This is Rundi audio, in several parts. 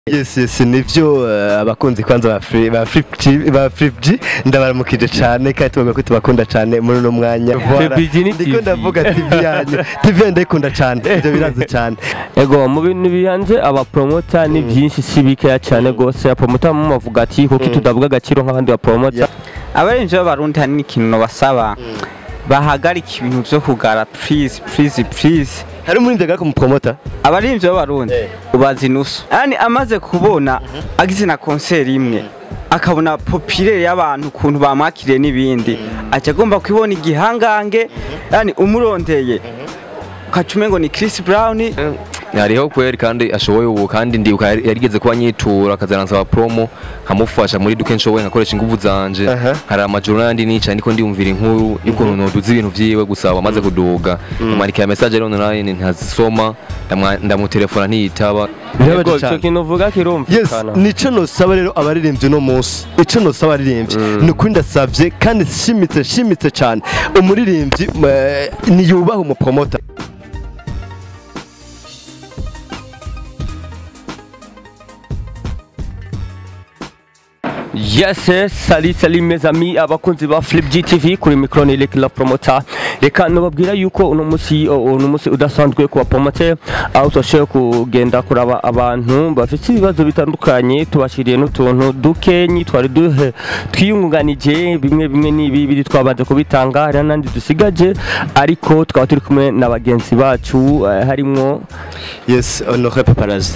yes yes nivyo eh, abakunzi kwanza ba Free- ba Flip- ba Flip ndabaramukije cane kandi tuvuga ko tubakunda cane muri uno mwanya Voilà. Flip G ni ndiko TV. ndavuga TV yanyu TV yanyu ndayikunda cane ivyo birazi cane ego mu bintu bihanze abapromota ni byinshi si bikeya cyane rwose abapromota mu bavuga ati kuko tudavuga agaciro nk'abandi bapromota Yeah. abarinzi b'abarundi hari n'ikintu basaba bahagarika ibintu vyo kugara please please please hari umurindi agaka mu promoter abarinzi b'abarundi Eh. ubazi nusu yani amaze kubona agize na konseri imwe akabona popirere y'abantu ukuntu bamwakiriye n'ibindi aca agomba kubibona igihangange yani umurondeye ukaca umengo ni Chris Brown hariho kweri kandi ashoboye ubu kandi ndibuka yari- yarigeze kuba nyitura akazanansaba promo nkamufasha muri duke nshoboye nkakoresha inguvu zanje Aha. hari amajoro nandi nicaye ndiko ndiyumvira inkuru y'ukuntu noduza ibintu vyiwe gusa wamaze kuduga amwandikira message rero online ntazisoma ndamwa- ndamutelefona ntiyitaba Birabaje ego cane. icyo kintu uvuga yes kirumvikana nico nosaba rero abaririmbyi uno munsi ico nosaba abaririmbyi ni ukuri ndasavye kandi shimitse shimitse cane umuririmbyi eh, niyubahe umupromota yes yes sali sali mes amis abakunzi ba Flip GTV kuri micro ni Lick Love Promoter reka nubabwira yuko uno musi uno musi udasanzwe ku bapromoter aho twashoboye kugenda kuraba abantu bafite ibibazo bitandukanye tubashiriye n'utuntu dukenyi twari duhe twiyungunganije bimwe bimwe n'ibi biri twabanze kubitanga hari n'andi dusigaje ariko tukaba turi kumwe na bagenzi bacu eh, harimwo yes honore paparazi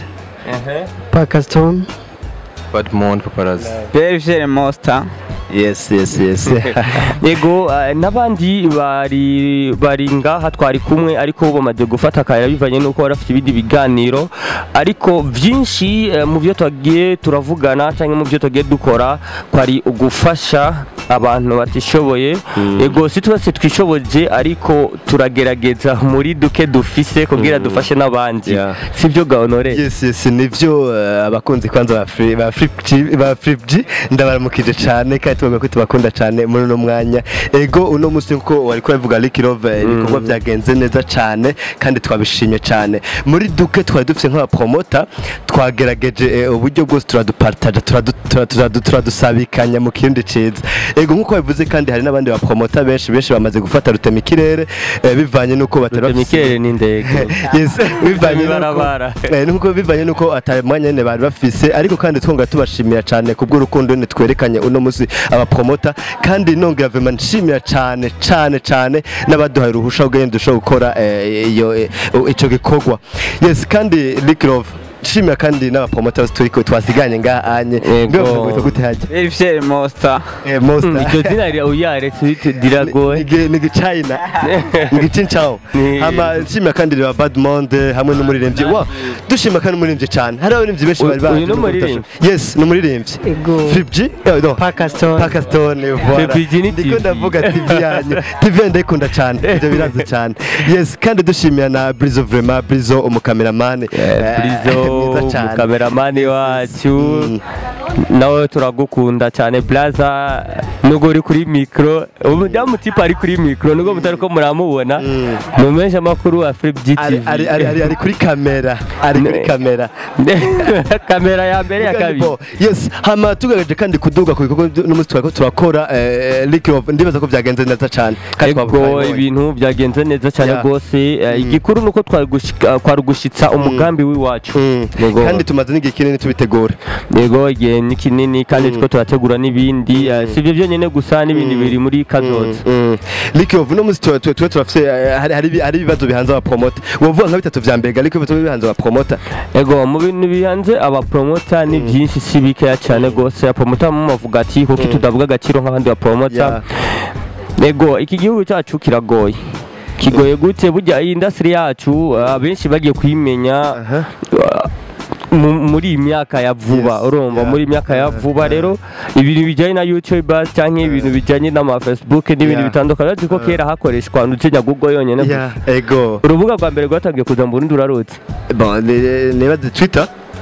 Pakistan. Badmond paparazzi Berger Monster yes yes yes Ego eh, n'abandi bari bari ngaha twari kumwe ariko bamaze gufata akayira bivanye nuko bari bafite ibindi biganiro ariko byinshi eh, mu byo twagiye turavugana cyangwa mu byo twagiye dukora kwari ugufasha abantu batishoboye ego si twese twishoboje ariko turagerageza muri duke dufise kugira dufashe n'abandi Yeah. sibyo gahonore yes yes nivyo eh, abakunzi kwanza ba Free- ba Flip- ba Flip ndabaramukije cane kandi tuvuga ko tubakunda cane muri uno mwanya ego uno musi nkuko wari kubivuga Lick Love eh, ibikorwa byagenze neza cane kandi twabishimye cane muri duke twari dufite nk'abapromota twagerageje eh, uburyo bwose turadupartaja turadu- turadu- turadusabikanya mu kindi ciza ego nkuko bivuze kandi hari n'abandi bapromota benshi benshi bamaze gufata rutema ikirere eh, bivanye nuko batari bafise- mikere n'indege yes bivanye nuko Ibarabara. Eh, nuko bivanye nuko atari mwanya nyene bari bafise ariko kandi twonga tubashimira cyane kubw'urukundo nyene twerekanye uno musi abapromota kandi nongera vema nshimira cyane cyane cyane n'abaduhaye uruhusha rwo dushobora gukora eh, iyo eh, ico gikorwa yes kandi Lick Love nshimira kandi n'abapromota turi ko twasiganye ngaha anye Yego. mbe bavuga ko gute haje Berger Monster eh monster iryo zina rya uyaretse diragoye Nigi- nigi China nigi Chinchao Ni- hama nshimira kandi ba Bad Monde hamwe n'umuririmbyi wa dushima kandi umuririmbyi cyane hari abaririmbyi benshi bari Uyu baje ni no umuririmbyi? gufasha. yes ni umuririmbyi Ego. Flip G eh, no Pakistan. Pakistan voilà Flip G ni ndiko TV. ndavuga TV yanyu TV yanyu ndayikunda cyane ivyo birazi cyane yes kandi dushimira na Brizo vraiment Brizo umukameraman eh, Brizo mwiza cyane. umukameramani wacu Mm. nawe turagukunda cyane blaza nubwo uri kuri mikoro ubu mutipe ari kuri mikoro nubwo mutari ko muramubona mu menshi amakuru wa Flip ari GTV ari ari ari- ari kuri kamera ari kuri Ne- kamera kamera ya mbere ya kabiri Bo, yes hama tugageje kandi kuduga ku bikorwa n'umunsi twari ko turakora eh, Lick Love ndibaza ko byagenze neza cyane kandi ego twabonye. ibintu byagenze neza cyane Yeah. rwose eh, igikuru nuko twari gushika- kwari gushitsa umugambi w'iwacu Mm. Yego. kandi tumaze n'igihe kinini tubitegura yego igihe ni kinini kandi two turategura n'ibindi eh, si ibyo byonyine gusa n'ibindi biri muri kazoza Lick Love no munsi tuba tuba turafite eh, hari hari hari ibibazo bihanze aba promoter wovuga nka bitatu vya mbere Lick Love tuba bihanze aba promoter ego mu bintu bihanze abapromota ni byinshi si bikeya cyane rwose abapromota mu bavuga ati kuko tudavuga agaciro nk'abandi bapromota ego iki gihugu cyacu kiragoye kigoye gute burya iyi industry yacu abenshi bagiye kuyimenya uh, mu- muri iyi myaka ya vuba Yes, urumva yeah, muri iyi myaka ya yeah, vuba rero ibintu bijyanye na youtube cyangwa ibintu bijyanye n'ama facebook n'ibindi Yeah. bitandukanye uretse ko kera hakoreshwa ndetse google yonyine gusa. yeah ego urubuga rwa mbere rwatangiye kuza mu Burundi urarutse bon ni- nibaze Twitter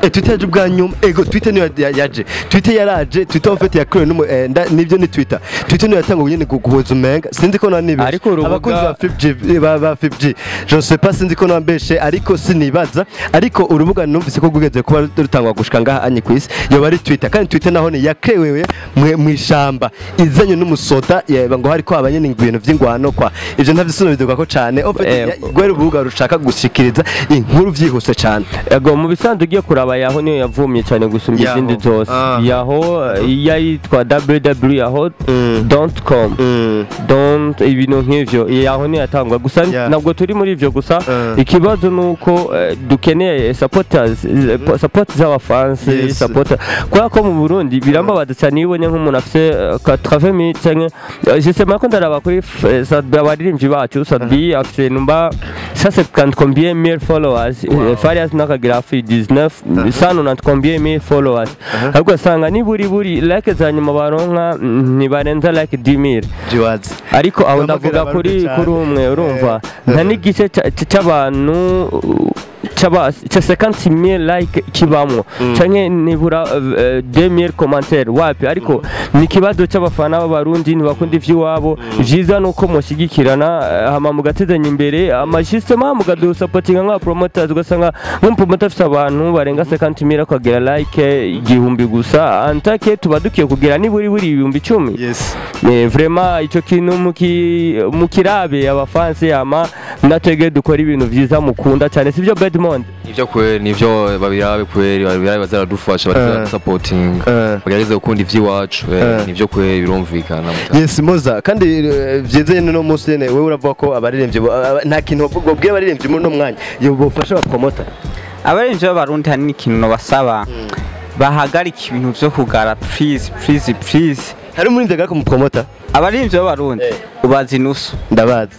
eh, twitter yaje ubwa nyuma ego twitter niyo ya- yaje twitter yaraje twitter en fait yakorewe n'umu eh, nda- nibyo ni twitter twitter niyo yatanga nyine guhuza umenga sinzi ko nanibe Ariko urubuga- abakunzi ba 5G ba ba 5G je ne sais pas sinzi ko nambeshe ariko sinibaza ariko urubuga numvise ko rwigeze kuba rutangwa gushika ngaha anye ku isi yoba ari twitter kandi twitter naho ni yakewewe mu ishamba izanye n'umusoda yeba ngo hariko abanyene ibintu vy'ingwano kwa ivyo ntavyisobanurwa ko cane en fait Eh, ya- rwari urubuga rushaka gushikiriza inkuru vyihuse cane ego mu bisanzwe ugiye kuraba yaho niyo yavumye cyane gusumba Yahoo. izindi zose Ah. yaho eh, yayitwa www yaho Mm. dot com Mm. don't ibintu nk'ivyo yaho niyo yatangwa gusa Yeah. ntabwo turi muri ivyo gusa Uh. ikibazo ni uko eh, dukeneye supporters eh, po- support z'abafansi Yes. support kubera ko mu Burundi birambabaza cyane iyo ubonye nk'umuntu afite eh, ka 80 canke eh, je sais pas ko ndaraba kuri f- eh, Sadbi abaririmbyi bacu Sadbi afite numba ça c'est quand combien mille followers Eh, Farias nakagira afi 19 sano na combien mille followers ariko usanga niburi buri like za nyuma baronka mm, ntibarenza like 10000 jiwazi ariko aho Bamubwira ndavuga abantu kuri cyane. kuri umwe urumva Eh, nta eh. n'igice ca- ca- c'abantu uh, c'aba ca 50000 like kibamwo canke nibura uh, 2000 commentaire wapi ariko ni ikibazo c'abafana b'abarundi ntibakunda ivy'iwabo vyiza nuko mushigikirana eh, hama mugatezanya imbere amashistema mukadusapotinga nka promoters ugasanga nk'umupromoter afise abantu barenga 50000 akagira like igihumbi gusa antake tuba dukiye kugira niburi buri ibihumbi icumi yes Eh, vraiment ico kintu muki mukirabe abafansi ama natwege dukora ibintu vyiza mukunda cyane sivyo Bedmond nivyo kweri nivyo babirabe kweri babirabe bazaradufasha Eh. baradusapotinga Eh. bagerageze gukunda ivy'iwacu eh, Eh. nivyo kweri birumvikana mutara. yes moza kandi eh, vyiza nyene no munsi nyene wewe uravuga ko abaririmbyi bo- aba- nta kintu bobwira abaririmbyi muri no mwanya yo bofasha abapromota abarinzi b'abarundi hari n'ikintu nabasaba bahagarika ibintu vyo kugara please please please hari umuririmbyi agaraka umupromota abarinzi b'abarundi Eh. ubazi inusu ndabazi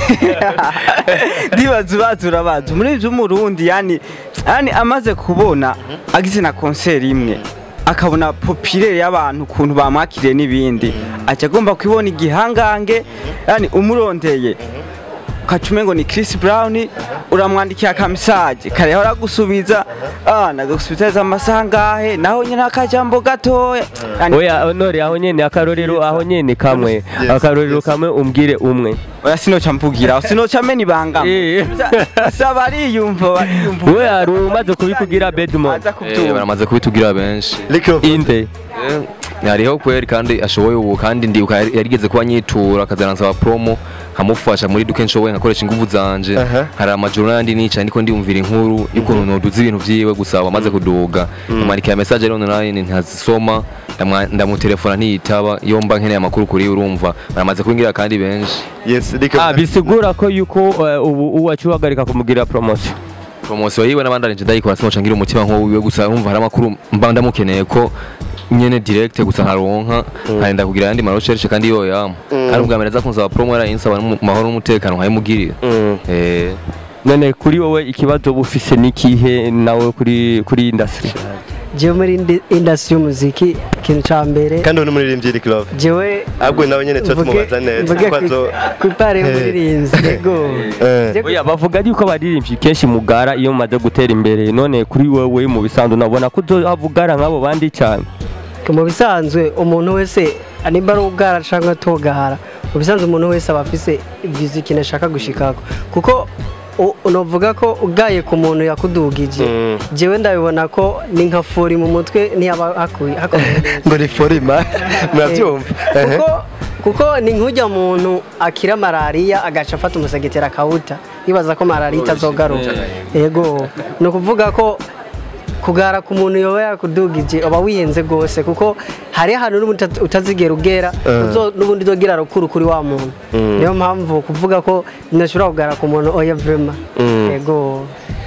ndibaza ubazi urabazi umurinzi w'umurundi yani yani amaze kubona agize na konseri imwe akabona popirere y'abantu ukuntu bamwakiriye n'ibindi aca agomba kubibona igihangange yani umurondeye ukaca umengo ni Chris Brown uramwandikiye akamisaje kareho aragusubiza ah nagagusubiza amasaha ngahe naho nyine akajambo gatoya Yani, oya honore aho nyene akarorero aho nyene kamwe Yes, akarorero yes. kamwe umbwire umwe oya sinoca mvugira sinoca mena ibanga Eh. sa bariyumva bariyumva we hari umaze kubikugira Bedmond aza Eh, kubyumva baramaze kubitugira benshi Lick of- inde Eh, hariho kweri kandi ashoboye ubu kandi ndibuka yari- yarigeze kuba nyitura akazanansaba promo nkamufasha muri duke nshoboye nkakoresha inguvu zanje Aha. hari amajoro n'andi nicaye ndiko ndiyumvira inkuru y'ukuntu noduza ibintu vyiwe gusa wamaze kuduga ndamwandikira message rero online ntazisoma ndamwa- ndamutelefona ntiyitaba iyo mba nkeneye amakuru kuri urumva baramaze kubingira kandi benshi yes Lick of- ah bisigura ko yuko eh, ubu uwacu uhagarika kumugira promotion promosiyo yiwe n'abandanije ndayikora sinoca ngira umutima nk'uwiwe gusa urumva hari amakuru mba ndamukeneye ko nyene direct gusa nkaronka nkarinda kugira ayandi marecherche kandi yo yama kandi ubwa mbere aza kunsaba promo yarayinsaba mu mahoro n'umutekano nkayimugirira Mm. eh none kuri wowe ikibazo uba ufise n'ikihe nawe kuri kuri industry jewe muri indi- industry y'umuziki ikintu ca mbere kandi uwo ni umuririmbyi Lick Love jewe ahubwo nawe nyene tuba tumubaza neza mvuge kuko azo- ku ipare Eh. y'umuririmbyi yego Eh. Je- oya bavuga yuko abaririmbyi kenshi mugara iyo mumaze gutera imbere none kuri wowe mu bisanzwe nabona ko uzohavugara nk'abo bandi cyane mu bisanzwe umuntu wese nimba ari ubwara cyangwa atogara mu bisanzwe umuntu wese aba afise vizi ikintu ashaka gushikako kuko u- unovuga ko ugaye ku muntu yakudugije Mm. jewe ndabibona ko ni nka furi mu mutwe ntiyaba hakuye hakomeye neza. ngo ni forima murabyumva Ehe. kuko kuko ni nk'ujya muntu akira malariya agaca afata umusegetera akawuta yibaza ko malariya itazogaruka yego ni ukuvuga ko kugara ku muntu yoba yakudugije uba wihenze rwose kuko hari ahantu n'ubundi uta- utazigera ugera uzo- n'ubundi uzogira rukuru kuri wa muntu niyo mpamvu kuvuga ko ntashobora kugara ku muntu oya vrema yego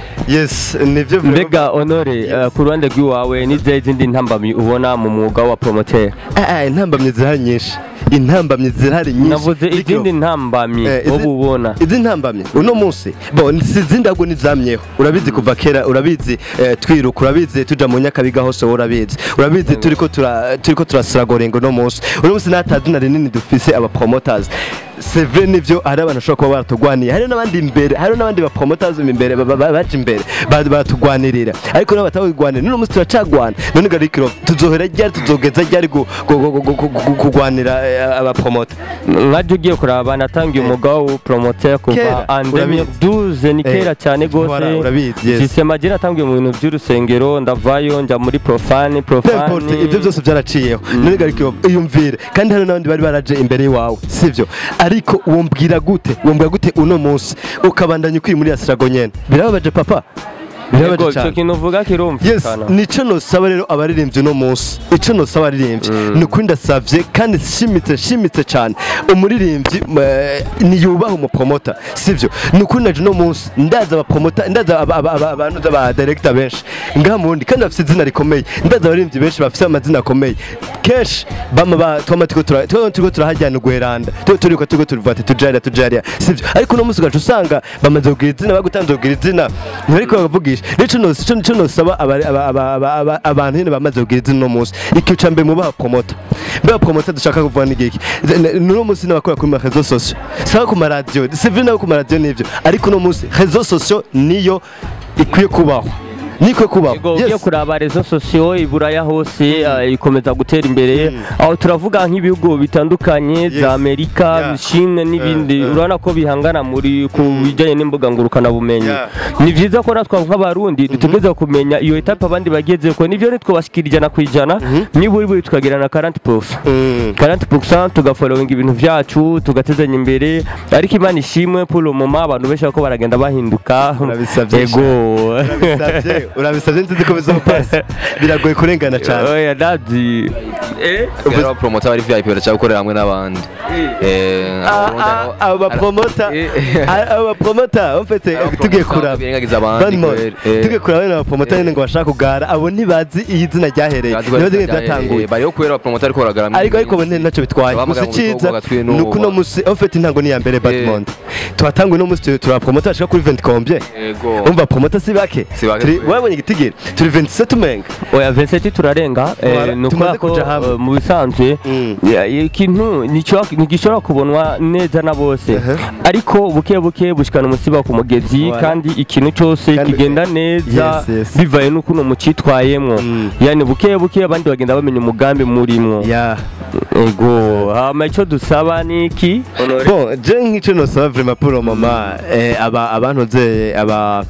yes nivyo mbega honore eh, ku ruhande rw'iwawe n'izihe zindi ntambamyi ubona mu mwuga wa promoter Ah, ah, intambamyi zirahari nyinshi intambamyi zirahari nyinshi navuze Lick izindi Love. ntambamyi Eh, wowe izi- ubona izi ntambamye uno munsi bo si izindi ahubwo nizamyeho urabizi kuva kera urabizi eh, twiruka urabizi tuja mu nyakabiga hose wowe urabizi urabizi turiko tura turiko turasiragorenga uno munsi uno munsi nta tazina rinini dufise aba promoters c'est vrai nivyo hari abantu bashobora kuba baratugwaniye hari n'abandi imbere hari n'abandi ba promoters imbere ba- ba- ba- baje imbere ba- batugwanirira ariko nabo batawugwanira none umunsi turacagwana none garikiro tuzohera ryari tuzogeza ryari gu- gu- gu- gu- gu- gu- kugwanira eh, aba promoter nkajya ugiye kuraba natangiye umwuga wo promoter kuva Kera, andemi urabizi. duze ni Eh, kera cyane voilà, rwose urabizi, yes. sisema je natangiye mu bintu by'urusengero ndavayo njya muri profane N'importe, profane ibyo byose byaraciyeho none garikiro iyumvire kandi hari n'abandi bari baraje imbere iwawe sivyo ariko wombwira gute wombwira gute uno munsi ukabandanya ukiri muri asirago nyene birababaje papa birababaje Yego, icyo cyane kintu uvuga yes kirumvikana nico nosaba rero abaririmbyi uno munsi ico nosaba abaririmbyi ni ukuri ndasavye kandi shimitse shimitse cyane umuririmbyi eh, niyubaha umupromota sivyo ni ukuri naje uno munsi ndaza abapromota ndaza aba- aba- aba- abantu ba director benshi ngaha mundi kandi bafite izina rikomeye ndaza abaririmbyi benshi bafite amazina akomeye kenshi bama ba twama turiko tura twama turiko turahajyana ugweranda tu- turiko turiko tuvuga ati tujaria tujaria sivyo ariko uno munsi ugaca usanga bamaze kugira izina bagutanze kugira izina ntibariko bakavugisha nico nos ico nico nosaba abari- aba- aba- aba- aba- abantu nyene bamaze kugira izina uno munsi ikiyo ca mbere mubaha promota mbe promota dushaka kuvuga n'igiki n'uno munsi n'abakora kuri ma réseaux sociaux saba ku maradiyo c'est vrai nabo ku maradiyo nivyo ariko uno munsi réseaux sociaux niyo ikwiye kubaho niyo ikwiye kubaho Yego, ugiye Yes. kuraba rezo sosiyo iburaya hose eh, ikomeza gutera imbere aho turavuga nk'ibihugu bitandukanye Yes. za amerika Yeah. chine n'ibindi Eh, eh. urabona ko bihangana muri ku bijyanye n'imbuga ngurukanabumenyi Yeah. ni byiza ko natwe nk'abarundi dutegereza kumenya iyo etape abandi bageze ko nivyo ntitwobashikira ijana ku ijana niburi buri tukagira na 40 Mm. 40% tugafollowinga ibintu vyacu tugatezanya imbere ariko imana ishimwe pour le moment abantu benshi bako baragenda bahinduka Urabisavye ego urabisavye urabisavye nzizi ko bizopasa biragoye kurengana cyane oya dazi eh rero promota bari VIP baraca gukorera hamwe n'abandi eh aba promota Eh. aba promota mfite tugiye kuraba birengagiza abandi One more. kweri, eh. tugiye kuraba bene abapromota nyine ngo bashaka kugara abo ntibazi iyi zina ryahereye Bazi ko ntibazi ari ingene byatanguye bariho kubera abapromota ariko baragarama ariko ariko bo ntacyo bitwaye Bahamagara gusa mu bikorwa icyiza gatwi ni uko uno n'ubu. munsi ufite intango ni iya mbere Batmond twatanguye uno munsi turi abapromota bashika kuri 20 combien Yego. umva promota si bake Si bake Turi- kweli. wabonye igitigiri turi 27 umenga oya Vincent turarenga eh, Voilà, ni tumaze ukubera ko kuja hamwe. eh, mu bisanzwe Mm. ya- ikintu nico- ntigishobora kubonwa neza na bose Uh-huh. ariko buke buke bushikana umusiba ku mugezi Voilà. kandi ikintu cyose Kandi- kigenda neza Yes, yes. bivaye n'ukuntu mucitwayemwo Mm. yani buke buke abandi bagenda bamenya umugambi murimwo ya ego hama icyo dusaba ni iki bon je nk'icyo nosaba vraiment pour le moment eh, aba abantuze aba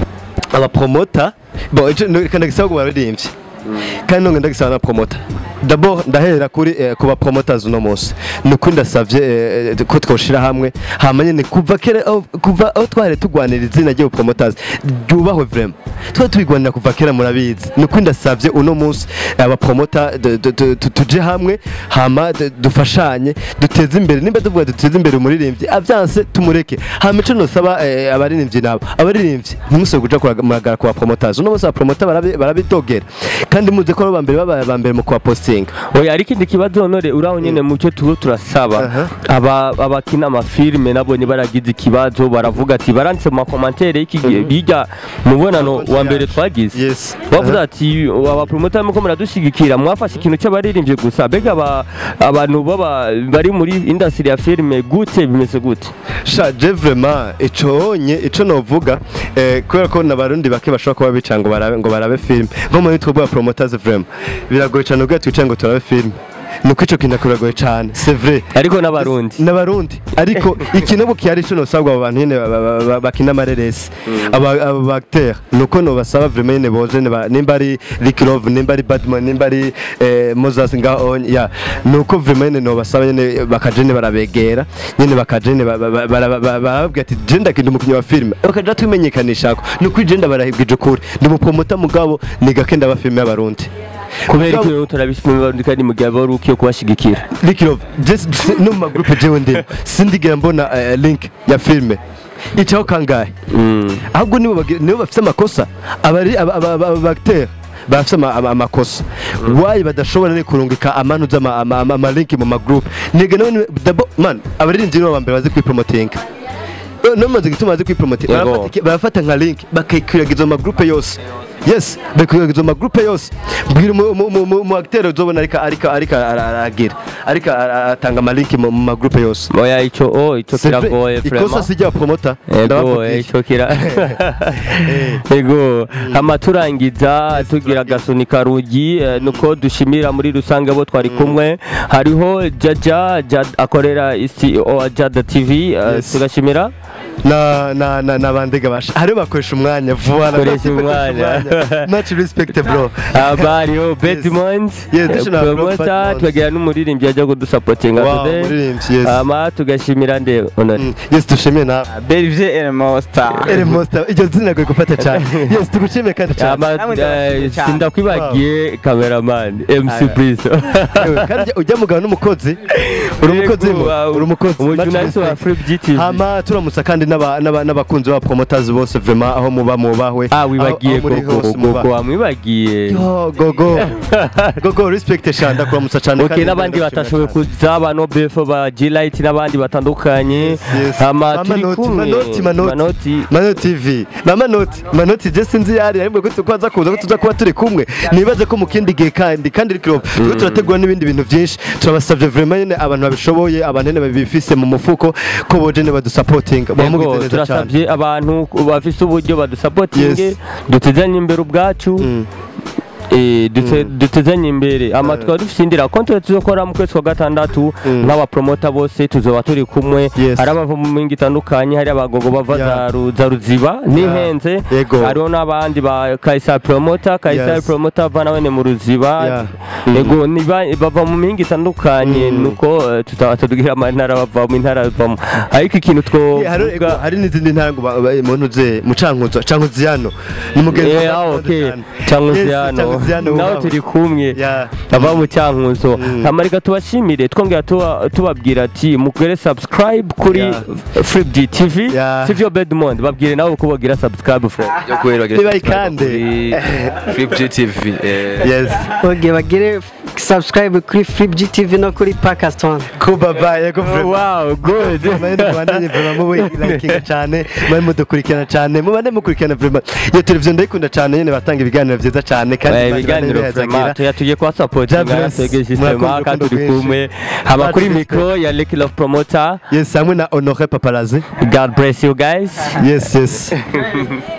aba promota bon ico reka ndagisaba ku baririmbyi kandi nonge ndagisaba na promota d'abord ndahera kuri eh, ku ba promoters uno munsi ni ukuri ndasavye eh, eh, ko twoshira hamwe hama nyene kuva kera aho- kuva aho twari tugwanira izina ry'abo promoters ryubahwe vraiment twari tubigwanira kuva kera murabizi ni ukuri ndasavye uno munsi aba promota du- du- du- tu- tuje hamwe hama du- dufashanye duteze imbere nimba tuvuga duteze imbere umuririmbyi avyanse tumureke hama ico nosaba eh, abaririmbyi nabo abaririmbyi ntimusore kuja kuraga- muragara ku ba promoters uno munsi aba promota barabi- barabidogera kandi muze ko ari aba mbere baba aba mbere mu kubapostinga oya ariko ikindi kibazo honore uraho nyene mu cyo tuba turasaba Aha. aba abakina amafilime nabonye baragize ikibazo baravuga ati baranditse mu makomantere y'iki gihe bijya mubonano wa mbere twagize yes bavuze ati abapromota muko muradushigikira mwafashe ikintu cy'abaririmbye gusa mbega aba- abantu baba bari muri industry ya filime gute bimeze gute sha je vraiment ico onye ico novuga eh, kubera ko n'abarundi bake bashobora kuba bica ngo barabe ngo barabe film nko muri twebwe aba promoters vraiment biragoye cyane ubwo twicaye ngo turabe film nuko ico kintu kiragoye cyane c'est vrai ariko n'abarundi n'abarundi ariko ikintu kihari cyo nosabwa abo bantu nyene ba- ba- ba- bakina amareresi aba aba bacteur nuko no basaba vraiment nyene boje ne ba- nimba ari Rick Love nimba ari Batman nimba ari eh, Moses nga on ya nuko vraiment nyene no basaba nyene bakaje nyene barabegera nyene bakaje nyene ba- ba- ba- bara- ba- ba- barababwira ati je ndakindi umukinnyi wa filime bakaja tumenyekanisha ko nuko je ndabarahibwije ukuri ndi umupromota mugabo ni gake ndaba filime y'abarundi kubera ko turabishimira abarundi kandi mu gihe bari ukiye kubashigikira Rick Love just no mu magroupe jewe ndimo sindigera mbona eh, link ya filime icaho kangahe ahubwo nibo bagi- nibo bafite amakosa abari aba- aba- aba- abacteur bafite ama- ama- amakosa wayi badashobora ne kurungika amanu z'amalinki mu magroupe niga nawe ni- dabo man abaririmbyi nibo bambere bazi kwipromotinga no maze gituma bazi kwipromotinga Yego. barafata iki- barafata nka link bakayikwiragiza mu magroupe yose yes bekuzo ma groupe yose bwira umu- umu- umu umu- umu acteur uzobona ariko ariko ariko ara- aragira ariko ara- atanga ama link mu mu ma groupe yose oya ico oh ico C'est vrai, kiragoye ikosa vraiment sijya promota ego ico kira ego hama turangiza tugira agasunika rugi eh, nuko dushimira muri rusange abo twari kumwe hariho jaja Jad- akorera isi o jada tv eh, Yes. tugashimira na na na nabandega basha hari bakoresha umwanya vuba Bakoresha umwanya. much respect bro abariho bedmond Yes, additional promota Bedmond. tukagira n'umuririmbyi ajya kudusapotinga Wow, today umuririmbyi, yes. hama tugashimira nde honore Mm, yes dushimiye nawe Belvie Elmosta ere monster iryo zina rwe gufata cyane yes tugushimiye kandi cyane Hama, Namwe eh, ndabashimiye cyane. sindakwibagiye cameraman mc Brice Ewe, kandi ujya mugabo n'umukozi uri umukozi Yego, mo, uh, uri umukozi umujurnaliste wa Free GTV. hama turamutsa kandi n'aba- n'aba- n'abakunzi ba promoters bose vraiment aho muba mubahwe ah wibagiye aho- aho muri gogo hose muba. gogo wamwibagiye Yo, gogo gogo respect shanda kuramutsa cyane ok kandi n'abandi ndabashimira batashoboye cyane. kuza ba nobefo ba g-light n'abandi batandukanye Yes, yes. hama Ba turi Manoti, kumwe Manoti, Manoti. manoti Manoti TV na Manoti Manoti je sinzi yari ariko ko tukaza kuza ko tuza kuba turi kumwe nibaze ko mu kindi gihe kandi kandi rikiro turi turategura n'ibindi bintu byinshi turabasavye vraiment nyene abantu babishoboye abantu nyene babifise mu mufuko ko boje ne badusupporting bamugize Yego, neza cyane turasabye abantu bafise uburyo badusapotinge Yes. dutezanye imbere ubwacu Mm. Eh, dute- dutezanye imbere ama tukaba dufite indira konti tuzokora mu kwezi kwa gatandatu nk'abapromota bose tuzoba turi kumwe Yes. hari abava mu mingi itandukanye hari abagogo bava Yeah. za Ru- za ruziba n'ihenze Yego. hariho n'abandi ba kayisari promota kayisari Yes. promota ava nawene mu ruziba Yeah. yego ni ba- bava mu mingi itandukanye nuko eh, tutaba tubwira amantara bava mu ntara bavamo ariko ikintu Yeah, hari ego, twovuga hari n'izindi ntango muntu ze mucankuzo cankuziano ni mugenzi Eh, ah, wacu okay. cyane. Cankuziano. Yes, Cankuziano nawe wawe. turi kumwe Yeah. aba mu cyankuzo Mm. hamarika tubashimire twongera tuba- tubabwira ati mugere subscribe kuri Yeah. Free TV Yeah. sivyo Bedmond babwire nawe ko bagira subscribe Fred yo kubera Niba ikande. Flip GTV eh, yes oge bagire subscribe kuri Flip GTV no kuri Pakistan kuba bye yego vraiment wow good Mani Rwandanye vraiment muwe likinga cyane mani mudukurikirana cyane mubane mukurikirana vraiment iyo televiziyo ndayikunda cyane nyene batanga ibiganiro byiza cyane kandi Eh, Imana ibiganiro ibahezagira. vraiment tuya tugiye kwa supportinga Jobless. twege Murakoze systema kandi urukundo turi rwinshi. kumwe haba kuri Much mikro ya Lucky Love Promoter yes hamwe na Honore Paparazi God bless you guys yes yes